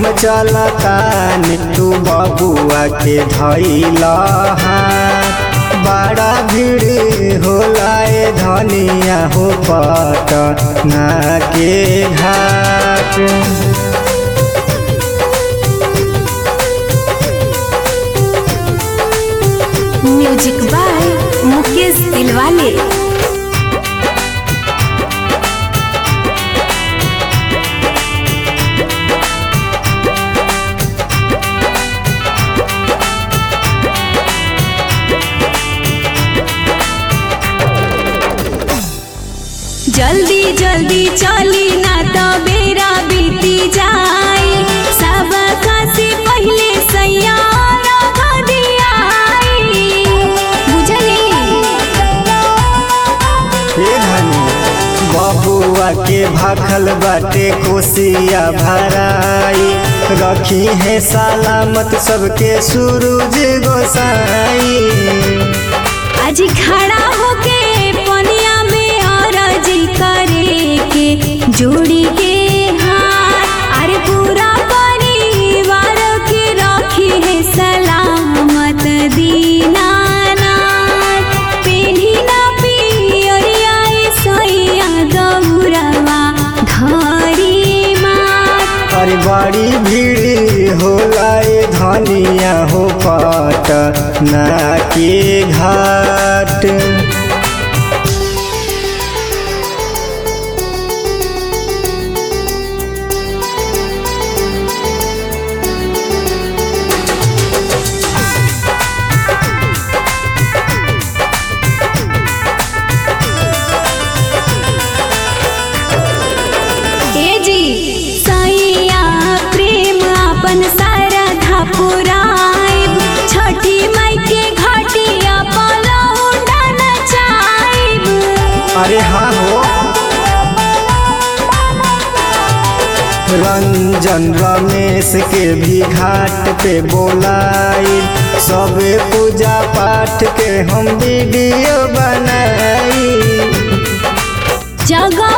चलतानी तू बबुआ के धैल हाथ बड़ा भीड़ होला ए धनिया हो पटना के घाट म्यूजिक बाय मुकेश दिलवाले जल्दी जल्दी चली ना तो बेरा बीती जाए सब से पहले सैयारा दियाई बुझली हे धनी बबुआ के भाखल बाटे कोसिया भराई रखी है सलामत सबके सूरज गोसाई आज खड़ा होके पनिया में अरजी करे के जोड़ी के हाथ अरे पूरा परिवार के रखी है सलामत दीनानाथ पेन्ही ना पियरिया सैया गौरवा धरी मात अरे बड़ी भीड़ होला ए धनिया हो पटना के घाट ए जी सैया प्रेम अपन सारा धापुराइब छठी माई के घाटिया पलौंडा नचाइब अरे हाँ हो रंजन रमेश के भी घाट पे बोलाई सबे पूजा पाठ के हम वीडियो बनाई जगह